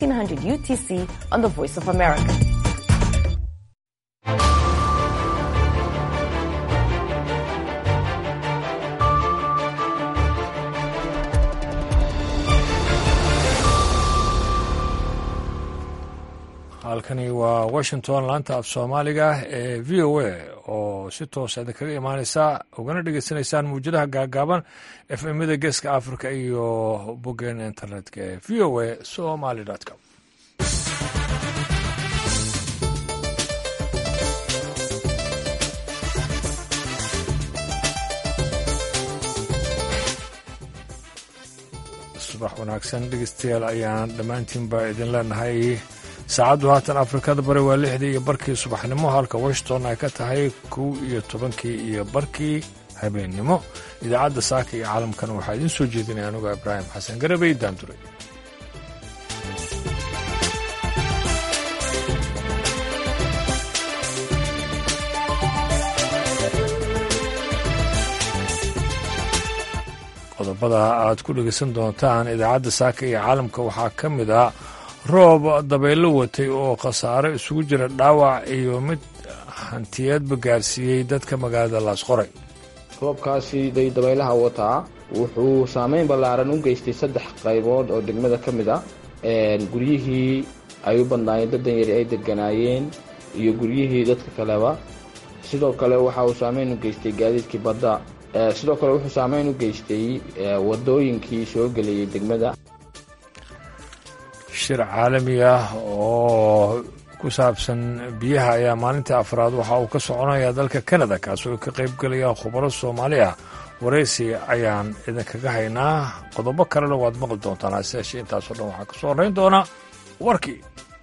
1600 UTC on the Voice of America. halkani waa washington laanta af soomaaliga ee v o a oo si toosa idinkaga imaaneysa ugana dhegeysanaysaan mawjadaha gaagaaban f mada geeska africa iyo boggeen internetka ee v o a somaly com subax wanaagsan dhegeystayaal ayaan dhammaantiinba idin leenahay saacaddu haatan afrikada bari waa lixdii iyo barkii subaxnimo halka washington ay ka tahay kow iyo tobankii iyo barkii habeennimo idaacadda saaka iyo caalamkana waxaa idiin soo jeedinaya anuga ibraahim xasan garabey daandure qodobada aad ku dhegeysan doontaan idaacadda saaka iyo caalamka waxaa ka mid ah roob dabaylo watay oo khasaare isugu jira dhaawac iyo mid hantiyeedba gaarsiiyey dadka magaalada laasqoray roobkaasi day dabaylaha wataa wuxuu saameyn ballaaran u geystay saddex qaybood oo degmada ka mid ah guryihii ay u badnaayeen daddan yari ay deganaayeen iyo guryihii dadka kaleba sidoo kale waxa uu saameyn u geystay gaadiidkii badda sidoo kale wuxuu saameyn u geystay wadooyinkii soo gelayay degmada shir caalami ah oo ku saabsan biyaha ayaa maalintii afraad waxa uu ka soconayaa dalka canada kaas oo ka qayb gelaya khubaro soomaali ah waraysi ayaan idinkaga haynaa qodobo kalena waad maqli doontaan hase yeeshee intaasoo dhan waxaa ka soo horrayn doona warkii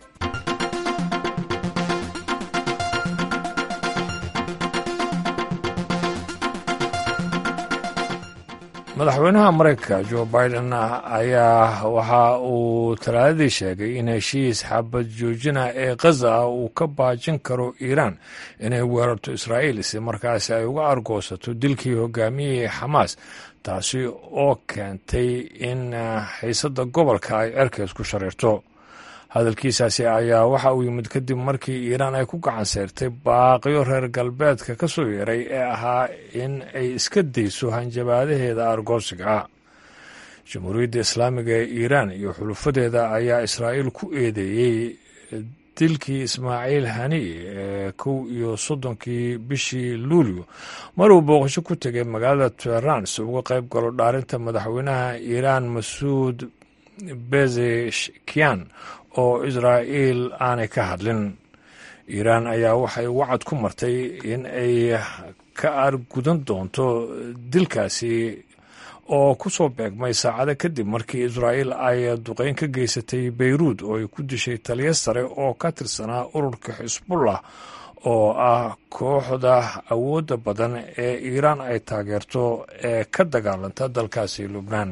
madaxweynaha maraykanka jo biden ayaa waxa uu talaadadii sheegay in heshiis xabad joojina ee khaza ah uu ka baajin karo iiraan inay weerarto israa'iil si markaasi ay uga argoosato dilkii hogaamiyihii xamaas taasi oo keentay in xiisadda gobolka ay cerkeys ku shariirto hadalkiisaasi ayaa waxa uu yimid kadib markii iiraan ay ku gacan seyrtay baaqiyo reer galbeedka ka soo yeeray ee ahaa in ay iska dayso hanjabaadaheeda argoosiga jamhuuriyadda islaamiga ee iiraan iyo xulufadeeda ayaa israa'iil ku eedeeyey dilkii ismaaciil hani ee kow iyo soddonkii bishii luulyo maruu booqasho ku tegay magaalada teheraan si uga qayb galo dhaarinta madaxweynaha iiraan masuud bezeshkian oo israa'iil aanay ka hadlin iiraan ayaa waxay wacad ku martay in ay ka argudan doonto dilkaasi oo ku soo beegmay saacado kadib markii israa'iil ay duqeyn ka geysatay beyruud oo ay ku dishay taliya sare oo ka tirsanaa ururka xisbullah oo ah kooxda awoodda badan ee iiraan ay taageerto ee ka dagaalanta dalkaasi lubnaan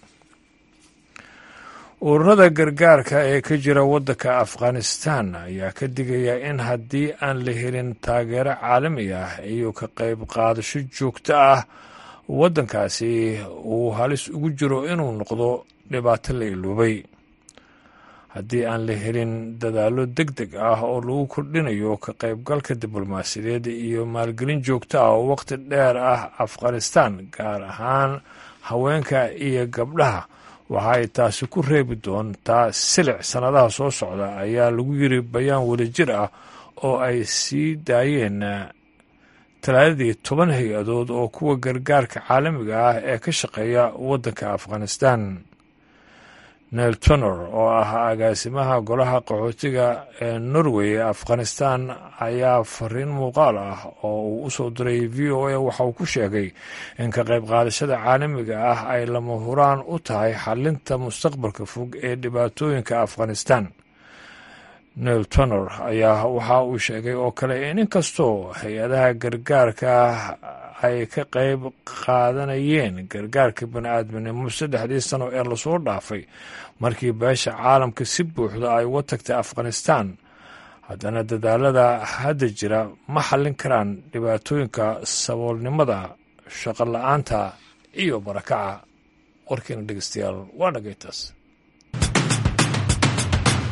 ururada gargaarka ee ka jira waddanka afghanistan ayaa ka digaya in haddii aan la helin taageero caalami ah iyo ka qayb qaadasho joogto ah waddankaasi uu halis ugu jiro inuu noqdo dhibaato la iloobay haddii aan la helin dadaallo deg deg ah oo lagu kordhinayo ka qaybgalka diblomaasiyadeed iyo maalgelin joogto ah oo waqti dheer ah afghanistan gaar ahaan haweenka iyo gabdhaha waxa ay taasi ku reebi doontaa silic sannadaha soo socda ayaa lagu yiri bayaan wadajir ah oo ay sii daayeen talaadadii toban hay-adood oo kuwa gargaarka caalamiga ah ee ka shaqeeya waddanka afghanistan nel tonor oo ah agaasimaha golaha qaxootiga ee norway ee afghanistan ayaa fariin muuqaal ah oo uu u soo diray v o a waxa uu ku sheegay in ka qayb qaadashada caalamiga ah ay lama huraan u tahay xalinta mustaqbalka fog ee dhibaatooyinka afghanistan nel tonor ayaa waxa uu sheegay oo kale in inkastoo hay-adaha gargaarka ay ka qayb qaadanayeen gargaarka bani-aadminimo saddexdii sano ee lasoo dhaafay markii beesha caalamka si buuxda ay uga tagtay afghanistan haddana dadaalada hadda jira ma xallin karaan dhibaatooyinka saboolnimada shaqo la-aanta iyo barakaca warkiina dhegeystayaal waa dhagaytaas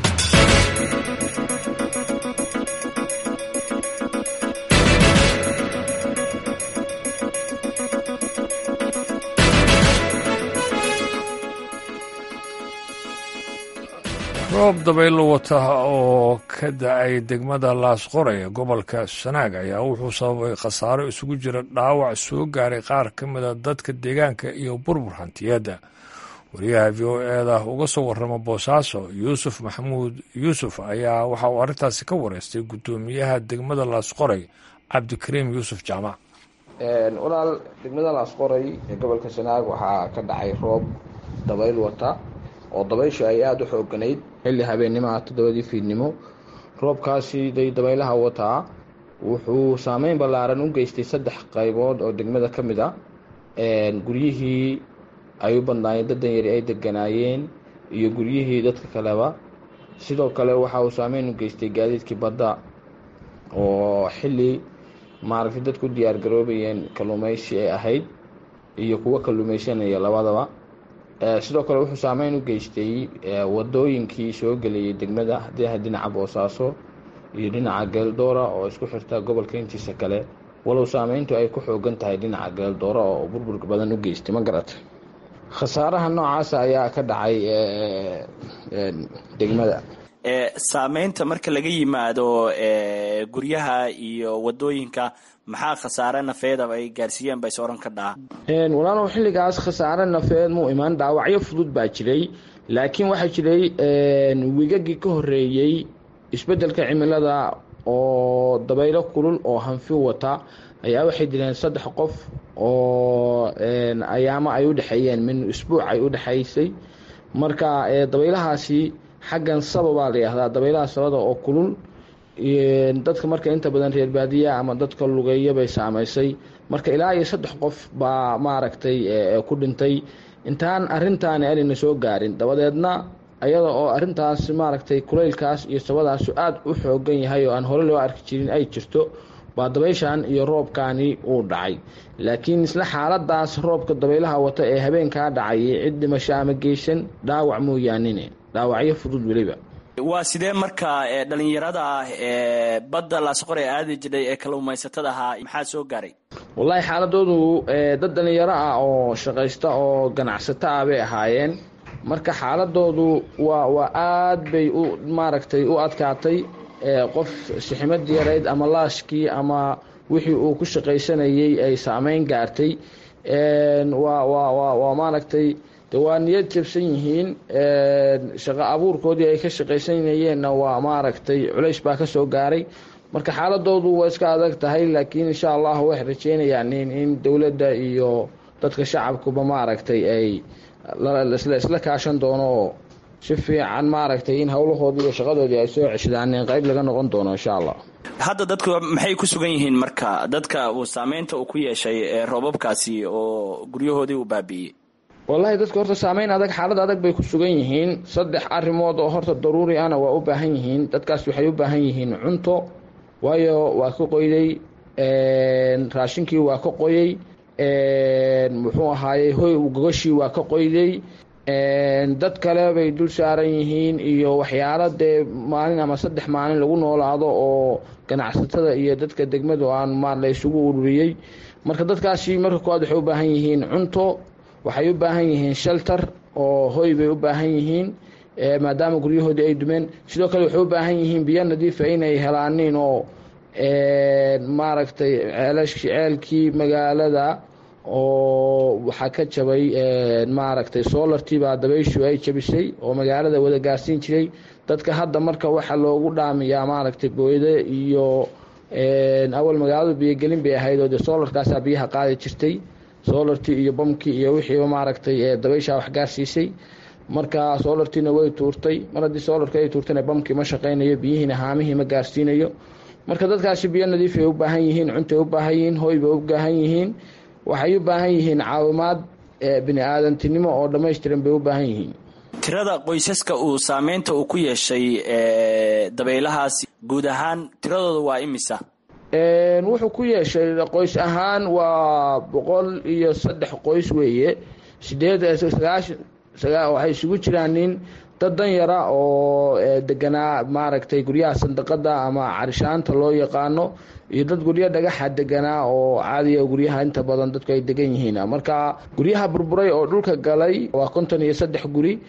roob dabaylo wata oo ka da-ay degmada laasqoray ee gobolka sanaag ayaa wuxuu sababay khasaaro isugu jira dhaawac soo gaaray qaar ka mida dadka deegaanka iyo burbur hantiyadda wariyaha v o eda uga soo warrama boosaaso yuusuf maxamuud yuusuf ayaa waxa uu arrintaasi ka wareystay guddoomiyaha degmada laasqoray cabdikariim yuusuf jaamac walaal degmada laasqoray ee gobolka sanaag waxaa ka dhacay roob dabayl wata oo dabayshu ay aada u xooganayd xilli habeennimaha toddobadii fiidnimo roobkaasi day dabaylaha wataa wuxuu saameyn ballaaran u geystay saddex qaybood oo degmada ka mid a guryihii ay u badnaayeen daddan yari ay deganaayeen iyo guryihii dadka kaleba sidoo kale waxa uu saameyn u geystay gaadiidkii badda oo xilli maaragtay dadku diyaar garoobayeen kalluumaysi ay ahayd iyo kuwo kalluumaysanaya labadaba sidoo kale wuxuu saameyn u geystay wadooyinkii soo gelayay degmada haddii dhinaca boosaaso iyo dhinaca geeldoora oo isku xirta gobolka intiisa kale walow saameyntu ay ku xoogan tahay dhinaca geeldoora oo burbur badan u geystay ma garatay khasaaraha noocaasa ayaa ka dhacay degmada saameynta marka laga yimaado guryaha iyo wadooyinka maxaa khasaare nafeeda ay gaarsiiyeen ba is oran ka dhaha walaalow xilligaas khasaare nafeed muu imaan dhaawacyo fudud baa jiray laakiin waxaa jiray wigagii ka horeeyey isbeddelka cimilada oo dabaylo kulul oo hanfi wata ayaa waxay dileen saddex qof oo ayaamo ay u dhexeeyeen min isbuuc ay u dhexaysay marka dabaylahaasi xaggan sababaa la yihahdaa dabaylaha sabada oo kulul dadka marka inta badan reer baadiya ama dadka lugeeya bay saamaysay marka ilaa iyo saddex qof baa maaragtay ku dhintay intaan arintaani anayna soo gaarin dabadeedna ayada oo arintaas maaragtay kulaylkaas iyo sabadaasu aada u xoogan yahay oo aan hore loo arki jirin ay jirto baa dabayshan iyo roobkaani uu dhacay laakiin isla xaaladaas roobka dabaylaha wata ee habeenkaa dhacay cid dhimasho ama geysan dhaawac mooyaanine dhaawacyo fudud weliba waa sidee marka dhalinyarada badda laasqor ee aadi jiray ee kalluumaysatada ahaa maxaa soo gaaray wallaahi xaaladoodu dad dhalinyaro ah oo shaqaysta oo ganacsato ah bay ahaayeen marka xaaladoodu waa waa aad bay u maaragtay u adkaatay qof siximad yarayd ama laashkii ama wixii uu ku shaqaysanayey ay saameyn gaartay waa waa waa maaragtay de waa niyad jabsan yihiin shaqo abuurkoodii ay ka shaqaysanayeenna waa maaragtay culays baa ka soo gaaray marka xaaladoodu waa iska adag tahay laakiin insha allah waxay rajeynayaan in dowladda iyo dadka shacabkuba maaragtay ay isla kaashan doono oo si fiican maaragtay in howlahoodii iyo shaqadoodii ay soo ceshadaan in qayb laga noqon doono insha allah hadda dadku maxay ku sugan yihiin marka dadka uu saameynta uu ku yeeshay roobabkaasi oo guryahoodii uu baabi'iyey wallaahi dadka horta saameyn adag xaalad adag bay ku sugan yihiin saddex arrimood oo horta daruuri ana waa u baahan yihiin dadkaas waxay u baahan yihiin cunto waayo waa ka qoyday raashinkii waa ka qoyey muxuu ahaayey hoy gogashii waa ka qoyday dad kale bay dul saaran yihiin iyo waxyaalo dee maalin ama saddex maalin lagu noolaado oo ganacsatada iyo dadka degmadu aan ma la isugu ururiyey marka dadkaasi marka koowaad waxay u baahan yihiin cunto waxay u baahan yihiin shelter oo hoy bay u baahan yihiin maadaama guryahoodii ay dumeen sidoo kale waxay u baahan yihiin biyo nadiifa inay helaanin oo maaragtay ceelkii magaalada oo waxaa ka jabay maaragtay solartii baa dabayshu ay jabisay oo magaalada wada gaarsiin jiray dadka hadda marka waxaa loogu dhaamiyaa maaragtay booyde iyo awal magaaladu biyogelin bay ahayd oo dee solarkaasaa biyaha qaadi jirtay solartii iyo bamkii iyo wixiiba maaragtay dabayshaa wax gaarsiisay marka solartiina way tuurtay mar haddii solarka ay tuurtana bamkii ma shaqaynayo biyihiina haamihii ma gaarsiinayo marka dadkaasi biyo nadiif ay u baahan yihiin cuntay u baahan yihiin hoy bay u baahan yihiin waxay u baahan yihiin caawimaad bini aadantinimo oo dhammaystiran bay u baahan yihiin tirada qoysaska uu saameynta uu ku yeeshay dabaylahaasi guud ahaan tiradooda waa imisa wuxuu ku yeeshay qoys ahaan waa boqol iyo saddex qoys weeye sideed sagaashan waxay isugu jiraan nin dad dan yara oo deganaa maaragtay guryaha sandaqada ama carishaanta loo yaqaano iyo dad guryo dhagaxa deganaa oo caadiya guryaha inta badan dadku ay degan yihiin marka guryaha burburay oo dhulka galay waa konton iyo saddex guri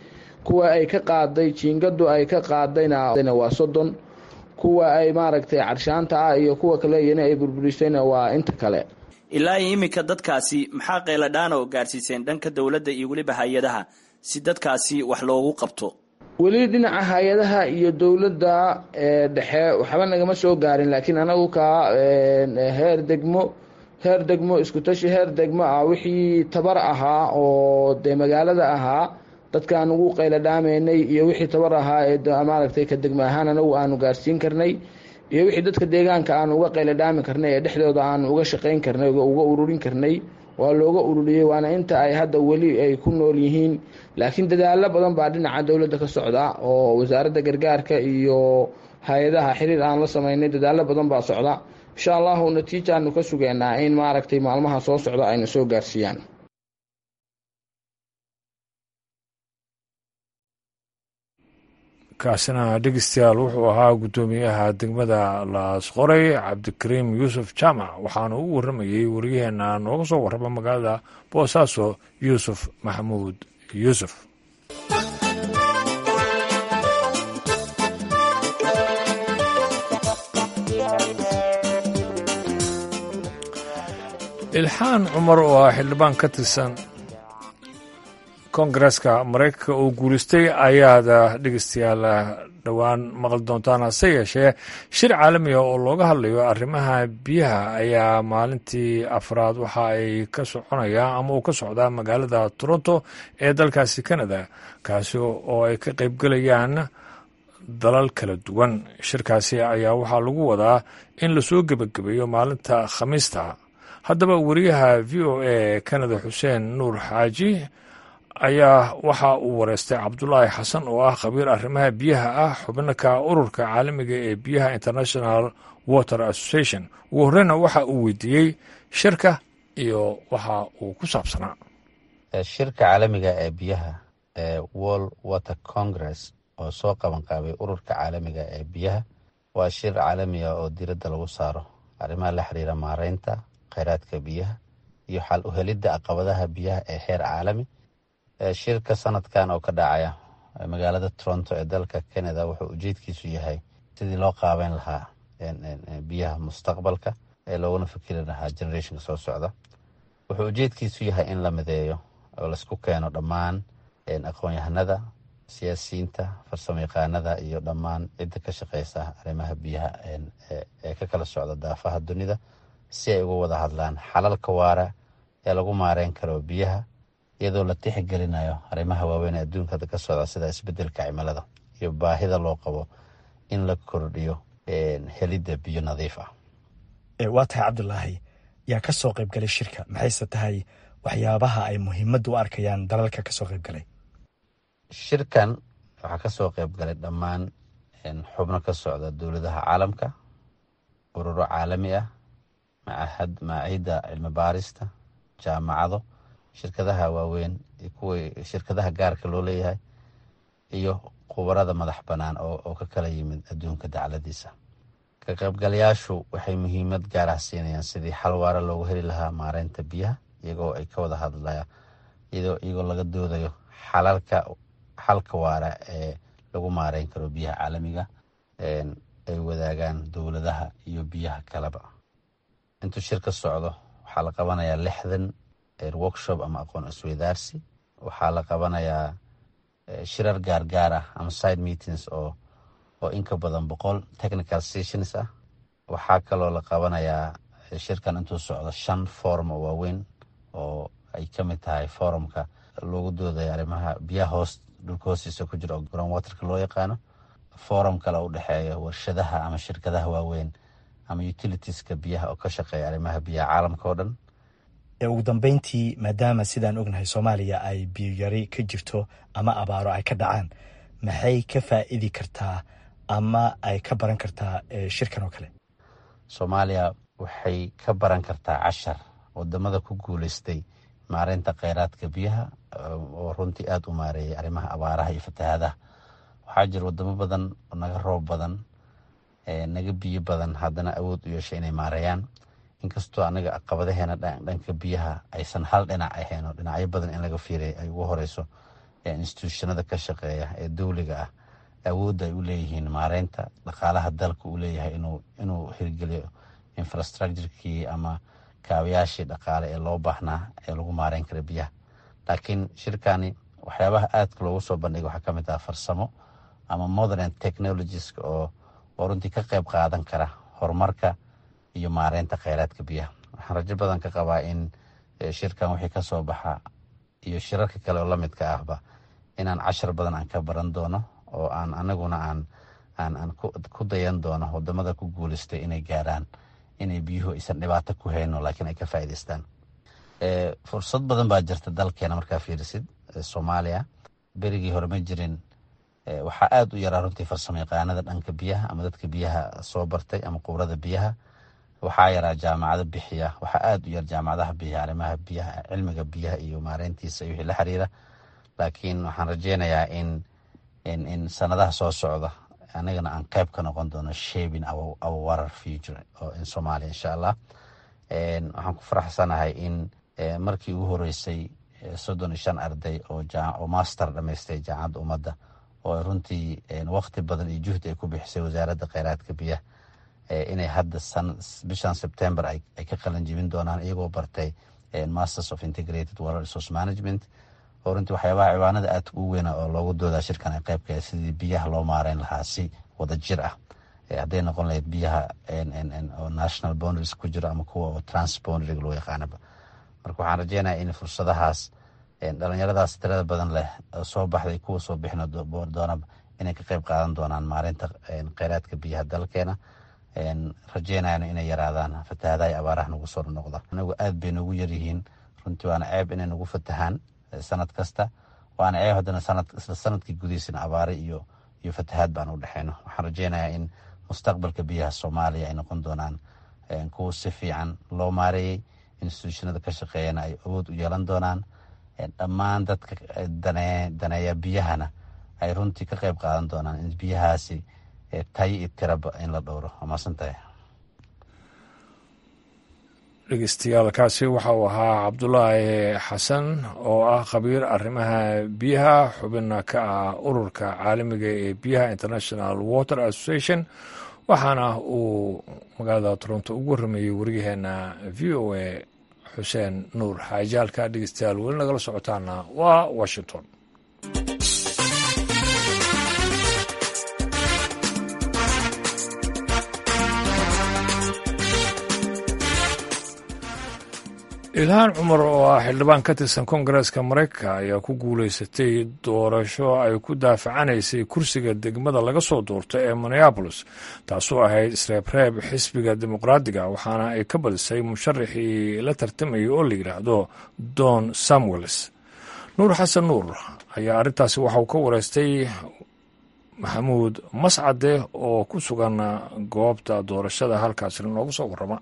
kuwa ay ka qaaday jiingadu ay ka qaadayna waa soddon kuwa ay maaragtay carshaanta ah iyo kuwa kale iyana ay burburisayna waa inta kale ilaa iyo iminka dadkaasi maxaa qayladhaana oo gaarsiiseen dhanka dowladda iyo weliba hay-adaha si dadkaasi wax loogu qabto weli dhinaca hay-adaha iyo dowladda dhexe waxba nagama soo gaarin laakiin anagu kaa heer degmo heer degmo iskutashi heer degmo ah wixii tabar ahaa oo dee magaalada ahaa dadkaan ugu qayladhaameynay iyo wixii tabar ahaa ee maaragtay ka degmo ahaan anagu aanu gaarsiin karnay iyo wixii dadka deegaanka aanu uga qayladhaami karnay ee dhexdooda aanu uga shaqayn karnay uga ururin karnay waa looga ururiyey waana inta ay hadda weli ay ku nool yihiin laakiin dadaalo badan baa dhinaca dowladda ka socda oo wasaaradda gargaarka iyo hay-adaha xiriir aan la samaynay dadaalo badan baa socda insha allahu natiijaanu ka sugeynaa in maaragtay maalmaha soo socda ayna soo gaarsiiyaan kaasina dhegeystayaal wuxuu ahaa guddoomiyaha degmada laasqoray cabdikariim yuusuf jaamac waxaana u warramayey waryaheena nooga soo warrama magaalada boosaaso yuusuf maxamuud yuusuf ilxaan cumar oo ah xildhibaan ka tirsan kongareska maraykanka oo guulaystay ayaad dhegeystayaal dhowaan maqli doontaan hase yeeshee shir caalamiga oo looga hadlayo arrimaha biyaha ayaa maalintii afraad waxa ay ka soconayaan ama uu ka socdaa magaalada toronto ee dalkaasi canada kaasi oo ay ka qaybgelayaan dalal kala duwan shirkaasi ayaa waxaa lagu wadaa in lasoo gebagabeeyo maalinta khamiista haddaba wariyaha v o a canada xuseen nuur xaaji ayaa waxa uu wareystay cabdulaahi xasan oo ah khabiir arrimaha biyaha ah xubinaka ururka caalamiga ee biyaha international water association ugu horreyna waxa uu weydiiyey shirka iyo waxa uu ku saabsanaa shirka caalamiga ee biyaha ee world water congress oo soo qaban qaabay ururka caalamiga ee biyaha waa shir caalamiga oo diradda lagu saaro arrimaha la xiriira maareynta kheyraadka biyaha iyo xal u helidda caqabadaha biyaha ee heer caalami shirka sanadkan oo ka dhacaya magaalada toronto ee dalka canada wuxuu ujeedkiisu yahay sidii loo qaabeyn lahaa biyaha mustaqbalka ee looguna fikiri lahaa generationka soo socda wuxuu ujeedkiisu yahay in la mideeyo oo laisku keeno dhammaan aqoon-yahanada siyaasiyiinta farsamo yaqaanada iyo dhammaan cidda ka shaqeysa arrimaha biyaha ee ka kala socda daafaha dunida si ay uga wada hadlaan xalalka waara ee lagu maareyn karo biyaha iyadoo la tixgelinayo arrimaha waaweyn ee adduunka hadda ka socda sida isbedelka cimilada iyo baahida loo qabo in la kordhiyo helidda biyo nadiif ah waa tahay cabdulaahi yaa ka soo qaybgalay shirka maxayse tahay waxyaabaha ay muhiimadda u arkayaan dalalka ka soo qaybgalay shirkan waxaa ka soo qaybgalay dhammaan xubno ka socda dowladaha caalamka ururo caalami ah macahad maacida cilmi baarista jaamacado shirkadaha waaweyn kuwa shirkadaha gaarka loo leeyahay iyo khubarada madax bannaan oo ka kala yimid adduunka dacladiisa ka qaybgalayaashu waxay muhiimad gaar ah siinayaan sidii xal waara loogu heli lahaa maareynta biyaha iyagoo ay ka wada hadlayaan iyagoo laga doodayo xalalka xalka waara ee lagu maareyn karo biyaha caalamiga ay wadaagaan dowladaha iyo biyaha kaleba intuu shirka socdo waxaa la qabanayaa lixdan workshop ama aqoon isweydaarsi waxaa la qabanayaa shirar gaargaar ah ama side meetings oo oo inka badan boqol technical sessions ah waxaa kaloo la qabanayaa shirkan intuu socdo shan forum oo waaweyn oo ay ka mid tahay forumka loogu doodaya arrimaha biyaha hoos dhulka hoostiisa ku jira oo ground waterka loo yaqaano forum kale u dhexeeya warshadaha ama shirkadaha waaweyn ama utilitieska biyaha oo ka shaqeeya arrimaha biyaha caalamka oo dhan ugu dambeyntii maadaama sidaan ognahay soomaaliya ay biyoyari ka jirto ama abaaro ay ka dhacaan maxay ka faa'iidi kartaa ama ay ka baran kartaa shirkan oo kale soomaaliya waxay ka baran kartaa cashar wadamada ku guuleystay maareynta kheyraadka biyaha oo runtii aada u maareeyay arrimaha abaaraha iyo fatahaadaha waxaa jira wadamo badan oo naga roob badan naga biyo badan haddana awood u yeeshay inay maareeyaan inkastoo anaga caqabadaheena dhanka biyaha aysan hal dhinac ahayn oo dhinacyo badan in laga fiiray ay ugu horeyso institutionada ka shaqeeya ee dowliga ah awoodda ay u leeyihiin maareynta dhaqaalaha dalka uu leeyahay inuu hirgeliyo infrastructurekii ama kaabayaashii dhaqaale ee loo baahnaa ee lagu maareyn kara biyaha laakiin shirkani waxyaabaha aadka loogu soo bandhigay waxaa ka mid ah farsamo ama modern technologieska oo oo runtii ka qayb qaadan kara horumarka iyo maareynta kheyraadka biyaha waxaan rajo badan ka qabaa in shirkan wixii ka soo baxa iyo shirarka kale oo lamidka ahba inaan cashar badan aan ka baran doono oo aan anaguna aan aan aan ku dayan doono wadamada ku guuleystay inay gaaraan inay biyuhu aysan dhibaato ku hayno laakiin ay ka faa'iidaystaan fursad badan baa jirta dalkeena markaa fiirisid soomaaliya berigii hore ma jirin waxaa aada u yaraa runtii farsamo yaqaanada dhanka biyaha ama dadka biyaha soo bartay ama qubrada biyaha waxaa yaraa jaamacado bixiya waxaa aada u yar jaamacadaha bixiya arrimaha biyaha cilmiga biyaha iyo maareyntiisa iyo wixii la xiriira laakiin waxaan rajeynayaa in in in sanadaha soo socda anigana aan qayb ka noqon doono shaping our, our water future oo in Soomaaliya insha Allah waxaan ku faraxsanahay in markii ugu horeysay soddon iyo shan arday oo oo master dhamaystay jaamacadda ummadda oo runtii waqti badan iyo juhdi ay ku bixisay wasaaradda kheyraadka biyaha inay hadda bishan September ay ka qalin jibin doonaan iyagoo bartay masters of integrated water resource management oo runtii waxyaabaha ciwaanada aadka ugu weyna oo loogu doodaa shirkan ay qayb kahay sidii biyaha loo maareyn lahaa si wada jir ah hadday noqon lahayd biyaha oo national boundaries ku jiro ama kuwa oo transboundary loo yaqaanaba marka waxaan rajeynayaa in fursadahaas dhalinyaradaas tirada badan leh oo soo baxday kuwa soo bixin doonaba inay ka qayb qaadan doonaan maareynta kheyraadka biyaha dalkeena rajeynayana inay yaraadaan fatahaadaha iyo abaaraha nagu soo noqda anagu aad bay noogu yaryihiin runtii waana ceeb inay nagu fatahaan sanad kasta waana ceeb haddana sanad isla sanadkii gudihiisana abaare iyo iyo fatahaad baan u dhexeyno waxaan rajeynayaa in mustaqbalka biyaha soomaaliya ay noqon doonaan kuwa si fiican loo maareeyey institutionada ka shaqeeyana ay awood u yeelan doonaan dhammaan dadka daneeya biyahana ay runtii ka qayb qaadan doonaan in biyahaasi tayo iyo tiraba in la dhowro waa maasantahay dhegeystayaal kaasi waxa uu ahaa cabdulaahi xasan oo ah khabiir arrimaha biyaha xubina ka ah ururka caalamiga ee biyaha international water association waxaana uu magaalada toronto ugu warrameeyey wariyaheena v o a xuseen nuur xaajaalka dhegeystayaal weli nagala socotaana waa washington ilhaan cumar oo ah xildhibaan ka tirsan koongareeska maraykanka ayaa ku guulaysatay doorasho ay ku daafacanaysay kursiga degmada laga soo doorto ee minneabolis taasoo ahayd isreebreeb xisbiga dimuqraadiga waxaana ay ka badisay musharaxii la tartamayay oo la yidhaahdo don samuels nuur xasan nuur ayaa arrintaasi waxa uu ka wareystay maxamuud mascade oo ku sugan goobta doorashada halkaasina noogu soo warrama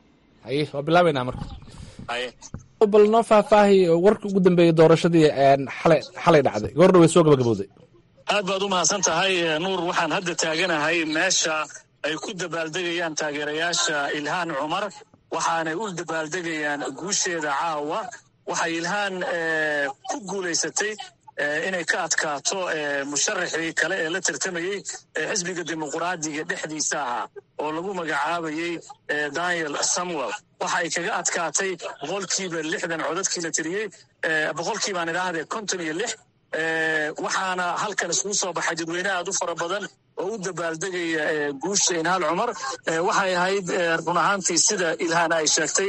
bal noo faahfaahi warka ugu dambeeyey doorashadii xalay dhacday goordha way soo gabagabowday aad baad u mahadsan tahay nuur waxaan hadda taaganahay meesha ay ku dabaaldegayaan taageerayaasha ilhaan cumar waxaanay u dabaaldegayaan guusheeda caawa waxay ilhaan ku guulaysatay inay ka adkaato musharaxii kale ee la tartamayey xisbiga dimuqraadiga dhexdiisa ahaa oo lagu magacaabayey daniel samuel waxa ay kaga adkaatay boqolkiiba lixdan codadkii la tiriyey boqolkii baan idhaahdee konton iyo lix waxaana halkan iskugu soo baxay dadweyne aad u fara badan oo u dabaaldegaya guusha ilhaan cumar waxay ahayd run ahaantii sida ilhaan ay sheegtay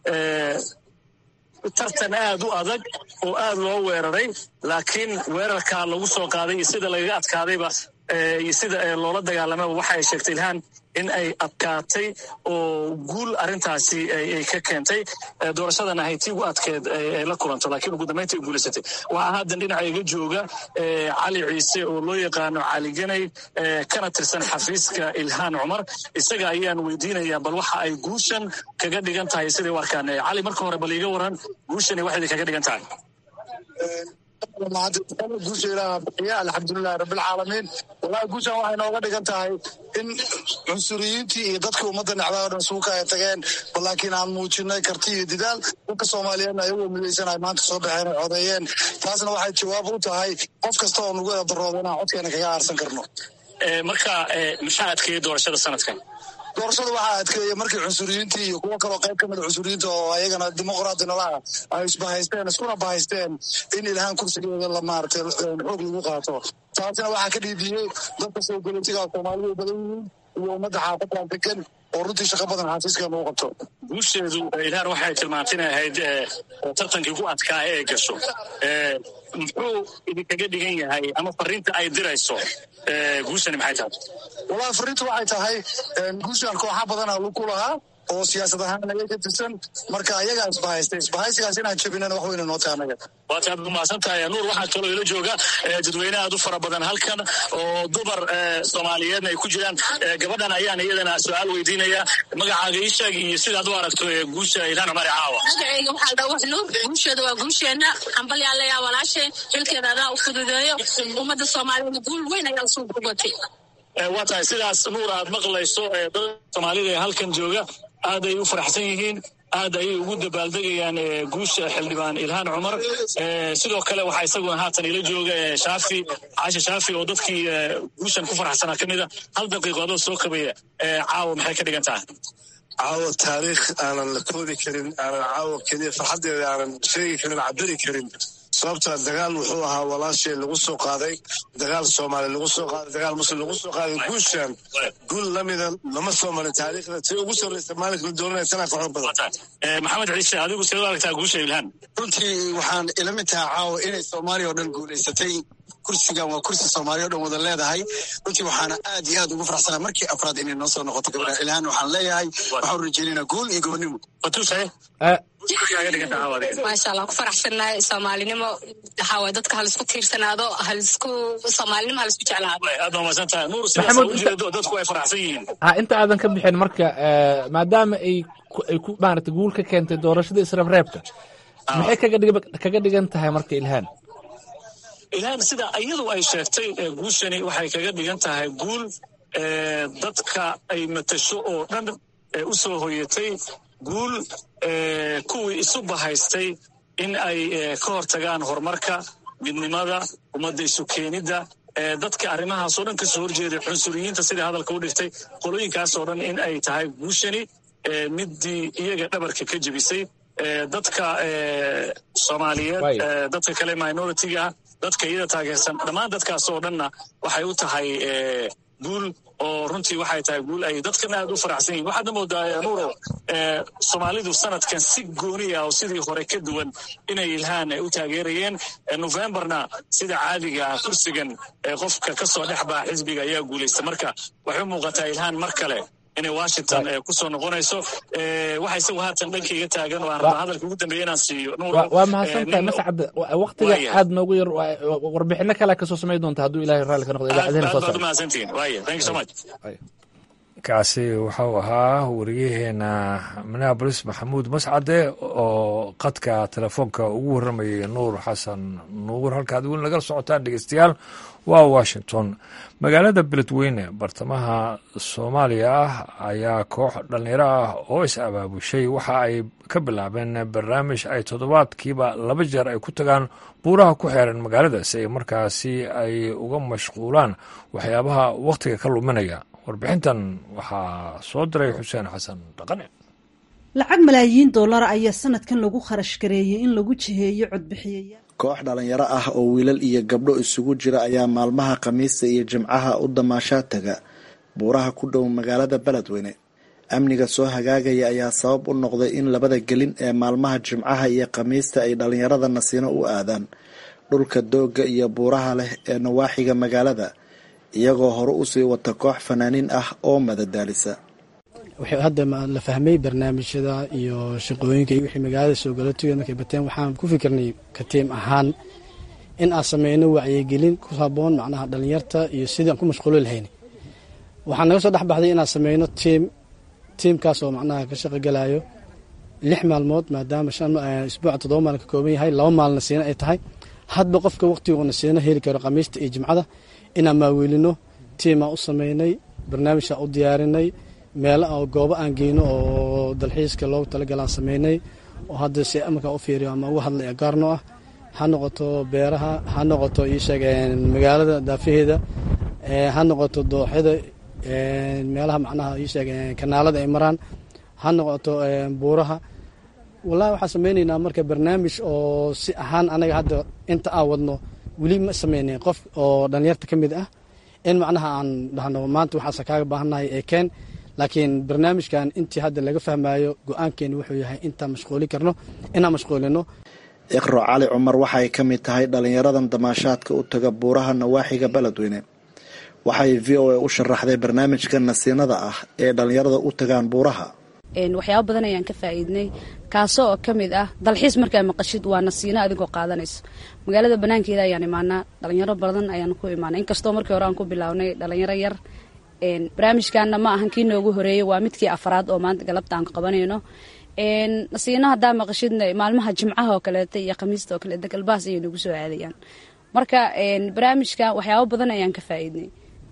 tartan aad u adag oo aad loo weeraray laakiin weerarkaa lagu soo qaaday iyo sida lagaga adkaadayba iyo sida loola dagaalamaba waxa ay sheegtay ilhaan in ay adkaatay oo guul arrintaasi ay ka keentay doorashadana ahay tii ugu adkeed ay la kulanto laakiin ugu dambeynta ay guulaysatay waxaa haddan dhinaca iga jooga cali ciise oo loo yaqaano cali ganay kana tirsan xafiiska ilhaan cumar isaga ayaan weydiinaya bal waxa ay guushan kaga dhigan tahay siday u arkaan cali marka hore bal iiga waran guushani waxay kaga dhigan tahay guusha ilaaha bixiya alxamdulilahi rabbilcaalamiin wallahi guushan waxay nooga dhigan tahay in cunsuriyiintii iyo dadkii ummadda necdaa o dhan suuka ay tageen bal laakiin aan muujinay karti iyo didaal dadka soomaaliyeedna ayagoo midaysan ay maanta soo baxeen ay codeeyeen taasna waxay jawaab u tahay qof kasta oo nagu eedarooda inaan codkeena kaga aarsan karno marka maxaa adkeeyey doorashada sanadkan doorashada waxaa adkeeya markii cunsuriyiintii iyo kuwo kaloo qayb ka mida cunsuriyiinta oo ayagana dimuqraadi nalaha ay isbahaysteen iskuna bahaysteen in ilhaan kursigeeda la maaratay xoog lagu qaato taasina waxaa ka dhiidiyey dadka soo goletiga soomaalidu badan yihiin iyo ummadda xaafadaan degan oo runtii shaqo badan xafiiskeena u qabto guusheedu ilhaan waxay tilmaantay inay ahayd tartankii ku adkaa ee gasho muxuu idinkaga dhigan yahay ama fariinta ay dirayso guushani maxay tahay wallahi fariintu waxay tahay guushan kooxa badana lagu lahaa oo siyaasad ahaan naga ka tirsan marka ayagaa isbahaystay isbahaysigaas inaan jabinana wax weyna noo tahay anaga waata aad umahadsan tahay nuur waxaa kaloo ila jooga dadweyne aad u fara badan halkan oo dumar soomaaliyeedna ay ku jiraan gabadhan ayaan iyadana su-aal weydiinaya magacaaga ii sheeg iyo sidaad u aragto guusha ilhaan cumar caawa magacayga waxaa dhaa wax nuur guusheeda waa guusheenna xambalyaalayaa walaasheen xilkeeda adaa u fududeeyo ummadda soomaaliyeed guul weyn ayaa usoo gugatay waa tahay sidaas nuur aad maqlayso dad soomaalida ee halkan jooga aad ay u faraxsan yihiin aad ayay ugu dabaaldegayaan guusha xildhibaan ilhaan cumar sidoo kale waxaa isaguna haatan ila jooga shaafi caasha shaafi oo dadkii guushan ku faraxsanaa ka mida hal daqiiqoodoo soo kabaya caawa maxay ka dhigan tahay caawa taariikh aanan la koodi karin aanan caawa keliya farxaddeeda aanan sheegi karin cabiri karin sababta dagaal wuxuu ahaa walaashee lagu soo qaaday dagaal soomaali lagu soo qaaday dagaal muslim lagu soo qaaday guushan guul lamida lama soo marin taariikhda tii ugu sarreysa maalinka la dooranaya sanaa ka xoog badan maxamed ciise adigu sidee u aragtaa guusha ilhaan runtii waxaan ila mid tahay caawa inay soomaaliya oo dhan guulaysatay kursigan waa kursi soomaaliya o dhan wada leedahay runtii waxaana aad iyo aad ugu faraxsanaa markii afraad inay noo soo noqoto gabadha ilhaan waxaan leeyahay waxaan rajeynayna guul iyo gobonnimo maasha allah ku faraxsannahay soomaalinimo waxaa waay dadka halisku tiirsanaado halisku soomaalinimo halisku jeclaado aad baa mahadsan tahay nuur sidaas ujeedo dadku ay faraxsan yihiin ha inta aadan ka bixin marka maadaama ay ay ku maarata guul ka keentay doorashada israbreebka maxay kaga dhig kaga dhigan tahay marka ilhaan ilhaan sida iyadu ay sheegtay guushani waxay kaga dhigan tahay guul dadka ay matasho oo dhan u soo hoyatay guul kuwii isu bahaystay in ay ka hortagaan horumarka midnimada ummadda isu keenidda dadka arrimahaasoo dhan kasoo horjeeday cunsuriyiinta sidai hadalka u dhigtay qolooyinkaasoo dhan in ay tahay guushani middii iyaga dhabarka ka jebisay dadka soomaaliyeed dadka kale minoritiga dadka iyada taageersan dhammaan dadkaasoo dhanna waxay u tahay guul oo runtii waxay tahay guul ay dadkan aad u faraxsan yihin waxaadna moodaa nuuro soomaalidu sanadkan si gooni ah oo sidii hore ka duwan inay ilhaan u taageerayeen novemberna sida caadiga ah kursigan qofka ka soo dhex baa xisbiga ayaa guulaysta marka waxay u muuqataa ilhaan mar kale inay washington ku soo noqonayso waxa isagu haatan dhankayga taagan oo aan rabaa hadalka ugu dambeeya inaan siiyo waa mahadsan tahay mascad waktiga aad noogu yar warbixino kale kasoo samay doonta hadduu ilahay raalli ka noqdo idaacadahena soo baad umahadsantihin waaya thank you so much kaasi wuxuu ahaa wariyaheena minneabolis maxamuud mascade oo qadka telefoonka ugu warramayay nuur xasan nuur halkaad weli nagala socotaan dhegeystayaal waa washington magaalada beledweyne bartamaha soomaaliya ah ayaa koox dhallinyaro ah oo is abaabushay waxa ay ka bilaabeen barnaamij ay toddobaadkiiba laba jeer ay ku tagaan buuraha ku xeeran magaalada si ay markaasi ay uga mashquulaan waxyaabaha wakhtiga ka luminaya warbixintan waxaa soo diray xuseen xasan dhaqane lacag malaayiin dollar ayaa sanadkan lagu kharash gareeyey in lagu jiheeyo codbixiyayaal koox dhalinyaro ah oo wiilal iyo gabdho isugu jira ayaa maalmaha khamiista iyo jimcaha u damaashaa taga buuraha ku dhow magaalada beledweyne amniga soo hagaagaya ayaa sabab u noqday in labada gelin ee maalmaha jimcaha iyo khamiista ay dhalinyarada nasiino u aadaan dhulka doogga iyo buuraha leh ee nawaaxiga magaalada iyagoo hore usii wata koox fanaaniin ah oo madadaalisa hadda la fahmay barnaamijyada iyo shaqooyinka iyo wixii magaalada soo galootigeed markay bateen waxaan ku fikirnay ka tiim ahaan in aan sameyno wacyigelin ku haboon macnaha dhalinyarta iyo sidii aan ku mashquuli lahayn waxaa naga soo dhexbaxday inaan sameyno tiim tiimkaas oo macnaha ka shaqogalayo lix maalmood maadaama isbuuca toddoba maalin ka kooban yahay laba maalina siina ay tahay hadba qofka waqtiguuna siina heli karo khamiista iyo jimcada inaan maaweelino tiimaa u sameynay barnaamijaa u diyaarinay meelo oo goobo aan geyno oo dalxiiska loogu talagalaan sameynay oo hadda si markaa u fiiriyo ama uga hadlaya gaarno ah ha noqoto beeraha ha noqoto iisheeg magaalada daafaheeda ha noqoto dooxyada meelaha macnaha iisheeg kanaalada ay maraan ha noqoto buuraha wallahi waxaan sameyneynaa marka barnaamij oo si ahaan anaga hadda inta aan wadno weli ma sameynayn qof oo dhalinyarta ka mid ah in macnaha aan dhahno maanta waxaase kaaga baahannahay ee keen laakiin barnaamijkan intii hadda laga fahmayo go-aankeeni wuxuu yahay intaan mashquuli karno inaan mashquulino iqro cali cumar waxay ka mid tahay dhalinyaradan damaashaadka u taga buuraha nawaaxiga beledweyne waxay v o a u sharaxday barnaamijka nasiinada ah ee dhalinyarada u tagaan buuraha waxyaaba badan ayaan ka faa'iidnay kaasoo oo ka mid ah dalxiis markaa maqashid waa nasiino adigoo qaadanayso magaalada banaankeeda ayaan imaanaa dhalinyaro badan ayaan ku imaanay inkastoo markii hore aan ku bilownay dhalinyaro yar barnaamijkaana ma ahan kii noogu horeeyey waa midkii afraad oo maanta galabta aan qabanayno nasiino haddaa maqashidna maalmaha jimcaha oo kaleeta iyo khamiista oo kaleeta galbahaas ayay nagu soo aadayaan marka barnaamijka waxyaabo badan ayaan ka faa'iidnay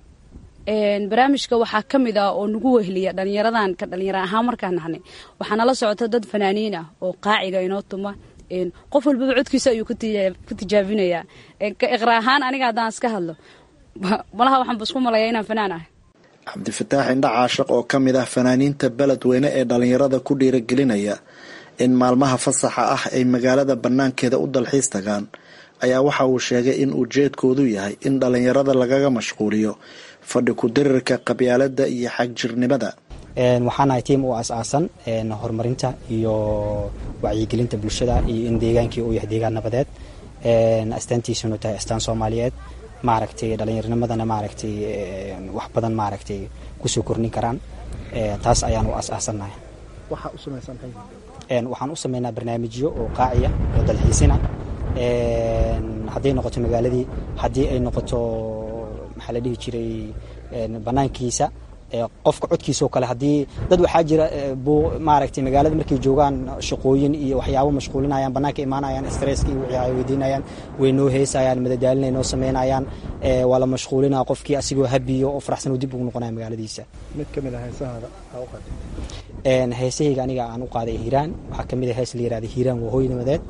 barnaamijka waxaa ka mid ah oo nagu wehliya dhalinyaradan ka dhalinyaro ahaan markaan nahnay waxaa nala socota dad fanaaniin ah oo qaaciga inoo tuma qof walbaba codkiisa ayuu ku tijaabinayaa ka iqra ahaan aniga haddaan iska hadlo malaha waxaanba isku malaya inaan fanaan ah cabdifataax indha caashiq oo ka mid ah fanaaniinta beledweyne ee dhalinyarada ku dhiiragelinaya in maalmaha fasaxa ah ay magaalada banaankeeda u dalxiis tagaan ayaa waxa uu sheegay in ujeedkoodu yahay in dhalinyarada lagaga mashquuliyo fadhi ku-dirirka qabyaalada iyo xagjirnimada waxaanahay tiim u aas-aasan horumarinta iyo wacyigelinta bulshada iyo in deegaankii uu yahay deegaan nabadeed astaantiisunu tahay astaan soomaaliyeed maaragtay dhallinyarnimadana maaragtay wax badan maaragtay kusoo kordhin karaan taas ayaan u aas-aasannahay waxaan u sameynaa barnaamijyo oo qaaciya oo dalxiisina hadday noqoto magaaladii haddii ay noqoto maxaa la dhihi jiray banaankiisa qofka codkiisa oo kale haddii dad waxaa jira maaragtay magaalada markay joogaan shaqooyin iyo waxyaabo mashquulinayaan banaanka imaanayaan stresska iyo wixii ay weydiinayaan way noo heesayaan madadaalinay noo sameynayaan waa la mashquulinaa qofkii asigoo habiyo oo faraxsan uu dib ugu noqonaya magaaladiisa mid ka mid ah heesahaada aa u qaaday heesahayga aniga aan u qaaday hiiraan waxaa ka mid ah hees la yirahda hiiraan waa hooy nabadeed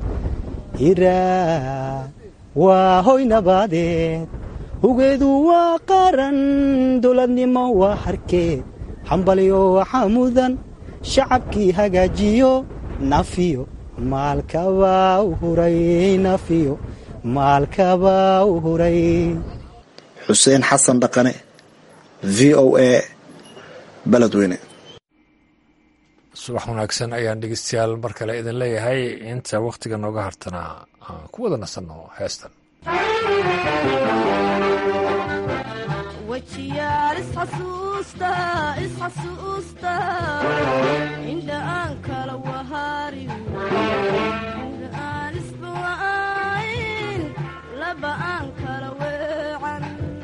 hiiraan waa hooy nabadeed hugeedu waa qaran dowladnimo waa harkeed xambalyo waxaa mudan shacabkii hagaajiyo nafiyo maalkabaa u huray nafiyo maalkabaa u huray xuseen xasan dhaqane v o a beledweyne subax wanaagsan ayaan dhegeystayaal mar kale idin leeyahay inta wakhtiga nooga hartanaa aan ku wada nasanno heestan wajiyaal isxasuusta isxasuusta indha aan kala waharin indha aan isbawa'ayn laba aan kala weecan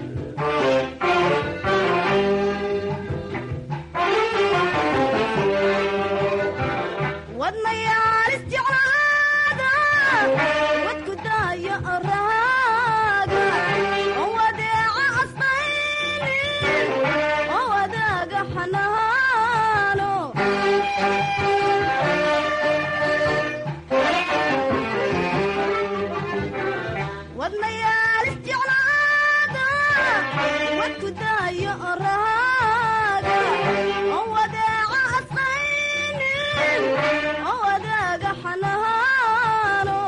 wadnayaal isjeclaada wadku daaya araaga oo wadeeca asbaynin oo wadaaga xanaano wadnayaal isjeclaada wadku daaya araaga oo wadeeca asbaynin oo wadaaga xanaano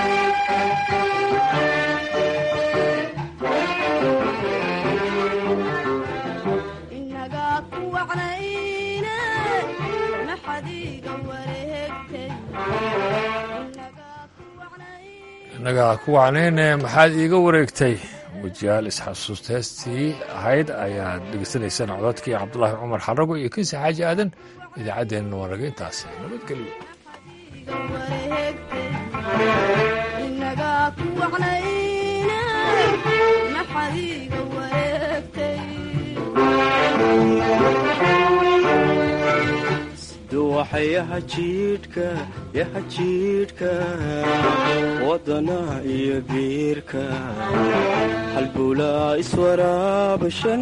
inagaa ku wacnayne maxadiiga wareegtay innagaa ku wacnayne maxaad iiga wareegtay wajiyaal isxasuusta heestii ahayd ayaad dhegeysanaysaan codadkii cabdulaahi cumar xarago iyo kinsi xaaji aadan idaacaddeenna waa naga intaasi nabadgelyo inagaa ku wacnayne maxadiiga wareegtay ubaxa yaha jiidhka yaha jiidhka wadana iyo biirka halbulaa iswaraabashan